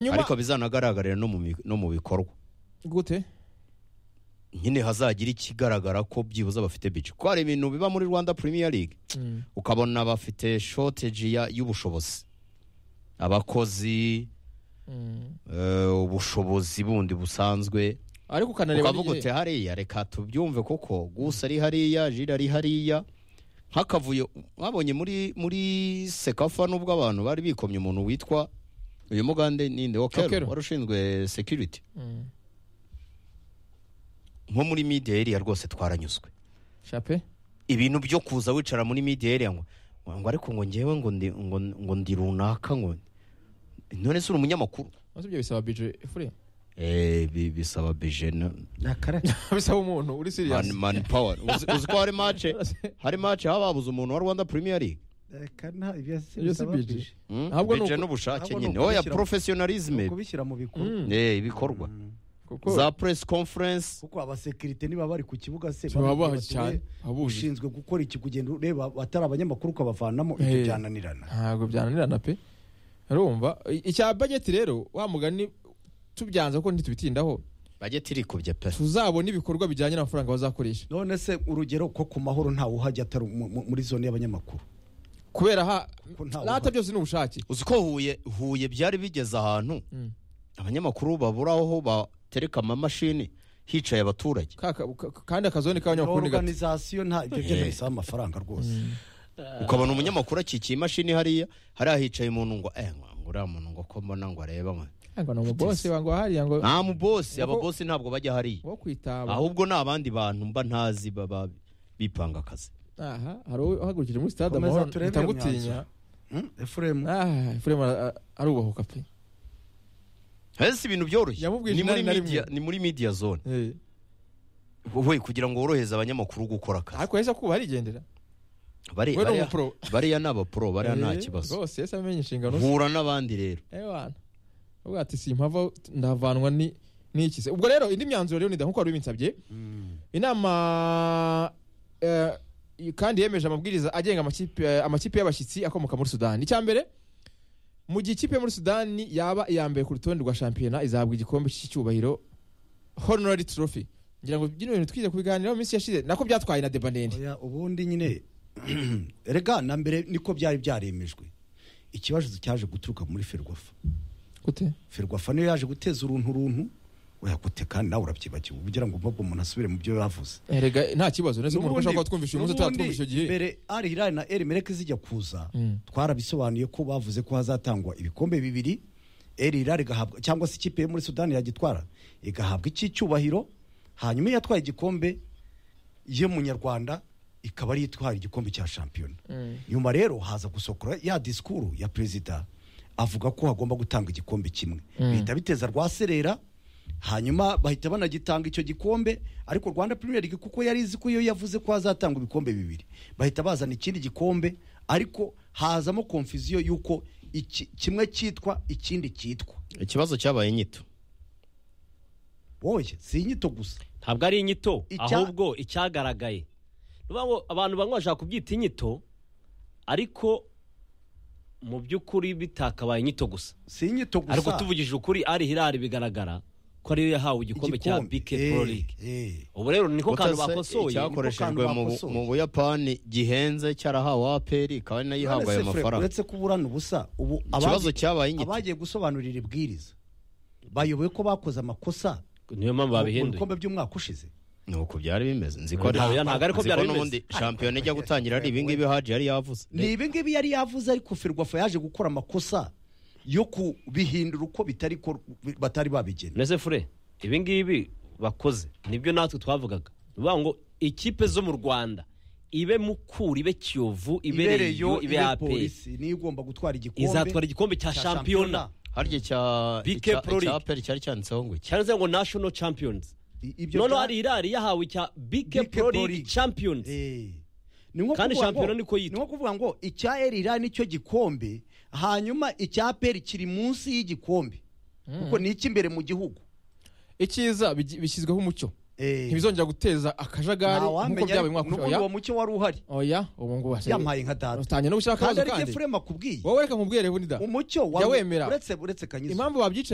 nyuma ariko bizanagaragarira no mu mi- no mu bikorwa gute nyine hazagira ikigaragara ko byibuze bafite bice kuko hari ibintu biba muri rwanda premier league Mm. ukabona bafite shoteji y'ubushobozi abakozi Mm. eh, ubushobozi bundi busanzwe ariko ukanareba ukavuga uti hariya reka tubyumve kuko gusa ari hariya jira ari hariya nk'akavuyo mwabonye muri muri sekafa nubwo abantu bari bikomye umuntu witwa uyu mugande ninde Okero. wakero wari ushinzwe security Mm. nko muri media area rwose twaranyuzwe chape ibintu byo kuza wicara muri media area ngo ngo ariko ngo ngewe ngo ndi ngo, ngo ndi runaka ngo none se uri umunyamakuru maze ibyo bisaba budget ifuriye eh bi- bisaba bijena bisaba umuntu uri serious man, man power uzi, uzi ko hari match hari match haba babuze umuntu wa Rwanda Premier League Iyo si budget. Mm? Ahubwo ni Budget uku- n'ubushake ahubwo ni nyine uku oya bishyira- professionalism kubishyira mu bikorwa Mm. eh ibikorwa Mm. kuko za press conference kuko abasekirite niba bari ku kibuga se Baba baba bazi cyane, baba buzi. ushinzwe gukora iki kugenda ureba batari abanyamakuru ukabavanamo ibyo Eh. byananirana ntabwo byananirana pe urumva I- icya bageti rero wa mugani tubyanze ko ntitubitindaho budget irikubye pe tuzabona ibikorwa bijyanye n'amafaranga bazakoresha none se urugero ko ku mahoro ntawe uhajya atari mu- mu- muri zone y'abanyamakuru kubera ha Ko ntawe n'ahata uhari. byose ni ubushake uzi ko huye huye byari bigeze ahantu Mm. abanyamakuru babura aho batereka amamashini hicaye abaturage Ka- ka- ka- kandi akazone k'abanyamakuru ni gato oruganizasiyo nta ibyo byo Eh. ntibisaba amafaranga rwose ukabona umunyamakuru akikiye imashini hariya hariya hicaye umuntu ngo eh ngo ngo uriya muntu ngo ko mbona ngo areba mwe." ngo ni umubose wangu hariya ngo nta mubosi Ngo- ababosi ntabwo bajya hariya wo kwitaba ahubwo ni abandi bantu mba ntazi baba bipanga akazi aha hari uhagurukije muri stade Komeza amahoro turebe iyo itagutinya myanzuro. Hmm? Efuremu ah Efuremu ara- arubahuka pe ese ibintu byoroshye Yamubwiye ni muri inani na rimwe. media ni muri media zone Eh, we kugira ngo woroheze abanyamakuru gukora akazi ariko yahise akuba arigendera Bari- we ni bariya- umupro bariya ni abapro bariya nta Eh, kibazo rwose yahise amenya inshingano ze hura n'abandi rero ewana ubwo ati simpava ndavanwa ni n'iki se ubwo rero indi myanzuro rero nida nkuko wari ubinsabye inama eh, kandi yemeje amabwiriza agenga amakipe eh, amakipe y'abashyitsi akomoka muri sudani icya mbere mu gihe ikipe yo muri sudani yaba iya mbere ku rutonde rwa shampiyona izahabwa igikombe cy'icyubahiro honorary trophy ngira ngo bino bintu twize kubiganiraho mu minsi yashize nako byatwaye na debaneri Oya, ubundi nyine rega na mbere niko byari byaremejwe ikibazo cyaje guturuka muri ferwafa gute ferwafa niyo yaje guteza uruntu runtu oyakote kandi nawe urabyibagiwe ugira ngo mbabwo umuntu asubire mu byo yavuze erega nta kibazo neza umuntu N'ubundi- ashobora kuba twumvisha uyu munsi n'ubundi atatwumvisha icyo gihe mbere ari hilali na eri mereke zijya kuza Mm. twarabisobanuye ko bavuze ko hazatangwa ibikombe bibiri eri hilali igahabwa cyangwa se ikipe yo muri sudani yagitwara igahabwa icy'icyubahiro hanyuma iyo yatwaye igikombe ye munyarwanda ikaba ariyo itwara igikombe cya shampiyona nyuma rero haza gusohokora ya disikuru ya perezida avuga ko hagomba gutanga igikombe kimwe bihita biteza rwaserera hanyuma bahita banagitanga icyo gikombe ariko rwanda premier league kuko yari izi ko iyo yavuze ko hazatanga ibikombe bibiri bahita bazana ikindi gikombe ariko hazamo konfuziyo y'uko iki, kimwe cyitwa ikindi cyitwa ikibazo cyabaye nyito woye si inyito gusa ntabwo ari inyito Icya- ahubwo icyagaragaye Ni ukuvuga ngo abantu bamwe bashaka kubyita inyito ariko mu by'ukuri bitakabaye inyito gusa si inyito gusa ariko tuvugije ukuri ari hirari bigaragara ko ariyo yahawe igikombe cya bike pro league eh, ubu rero niko kantu Gusa se bakosoye icyakoreshejwe niko kantu mu bu- bakosoye. mu buyapani gihenze cyarahawe aperi ikaba ari nayo ihabwa ayo None se Fred, mafaranga uretse ko uburana ubusa ubu ikibazo abagiye- cyabaye inyito abagiye gusobanurira ibwiriza bayoboye ko bakoze amakosa niyo mpamvu mu babihinduye bikombe by'umwaka ushize ni uko byari bimeze nzi ko Ntabwo- ntabwo ariko nzi byari ko bimeze. n'ubundi shampiyona ijya gutangira ari ibingibi haji yari yavuze ni ibi ngibi yari yavuze ariko ferwafa yaje gukora amakosa yo kubihindura uko bitari ko batari babigena mbese fure ibi ngibi bakoze nibyo natwe twavugaga ni ukuvuga ngo ikipe zo mu rwanda ibe mukuru ibe kiyovu ibe reyo ibe ibe aperi polisi niyo igomba gutwara igikombe izatwara igikombe cya cya shampiyona harya cya BK icya- Pro icya League. aperi cyari cyanditseho ngo iki cyanditseho ngo national champions I- ibyo noneho bya- hari irari yahawe icya bike BK pro Pro league League. champions Eh. Ni nko kuvuga Kandi ngo- shampiyona niko yitwa. ni nko kuvuga ngo icya erira nicyo gikombe hanyuma icya peri kiri munsi y'igikombe kuko ni icy'imbere mu gihugu icyiza bigi- bishyizweho umucyo ntibizongera guteza akajagari nk'uko ntawamenya byabaye umwaka ushize. n'ubundi Oya, uwo mucyo wari uhari oya ubu ngubu hasigaye- yampaye nka data utangiye no gushyira kandi akabazo ariko kandi efurema akubwiye wowe reka nkubwire bundi da umucyo wa- Jya wemera. uretse uretse kanyizo impamvu babyicaye